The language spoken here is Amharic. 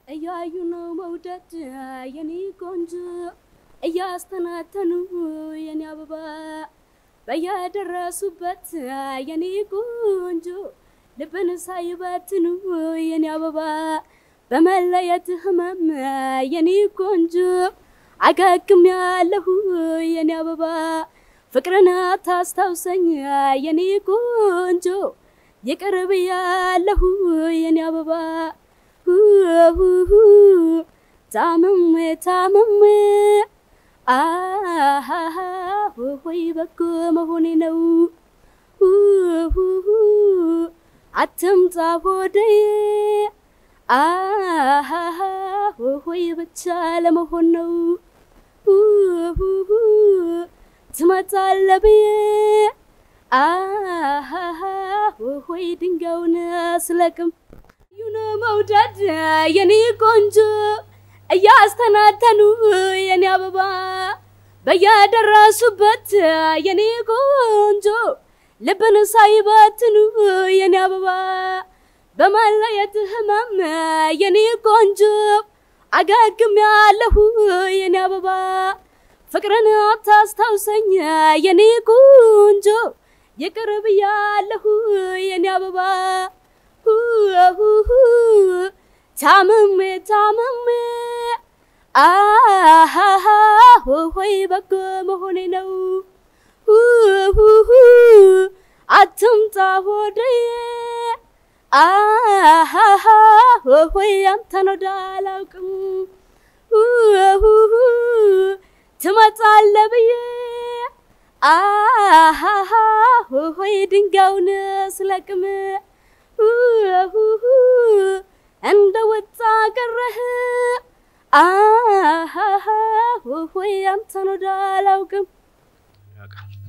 እያዩ ነው መውደድ የኔ ቆንጆ እያስተናተኑ የኔ አበባ በየደረሱበት የኔ ቆንጆ ልብን ሳይበትኑ የኔ አበባ በመለየት ህመም የኔ ቆንጆ አገግም ያለሁ የኔ አበባ ፍቅርን ታስታውሰኝ የኔ ቆንጆ ይቅርብ ያለሁ የኔ አበባ ታምሜ ታምሜ አሃሃ ሆይ በጎ መሆኔ ነው አትምጣ ሆደዬ አሃሃ ሆይ ብቻ ለመሆን ነው ትመጣለህ ብዬ አሃሃ ሆይ ድንጋዩን ስለቅም ዩኖ መውደድ የኔ ቆንጆ እያስተናተኑ የኔ አበባ በየደረሱበት የኔ ቆንጆ ልብን ሳይበትኑ የኔ አበባ በመለየት ህመም የኔ ቆንጆ አገግም ያለሁ የኔ አበባ ፍቅርን አታስታውሰኝ የኔ ቆንጆ ይቅር ብያለሁ የኔ አበባ ታምሜ ታምሜ አሃሃ ሆይ በጎ መሆኔ ነው አትምጣ ሆደዬ አሃሃ ሆይ አንተን ወደ አላውቅም ትመጣለህ ብዬ አሃሃ ሆይ ድንጋዩን ስለቅም እንደ ወጣ ቀረህ አሃሃ ሆይ አንተን ወደ አላውቅም ያውቃል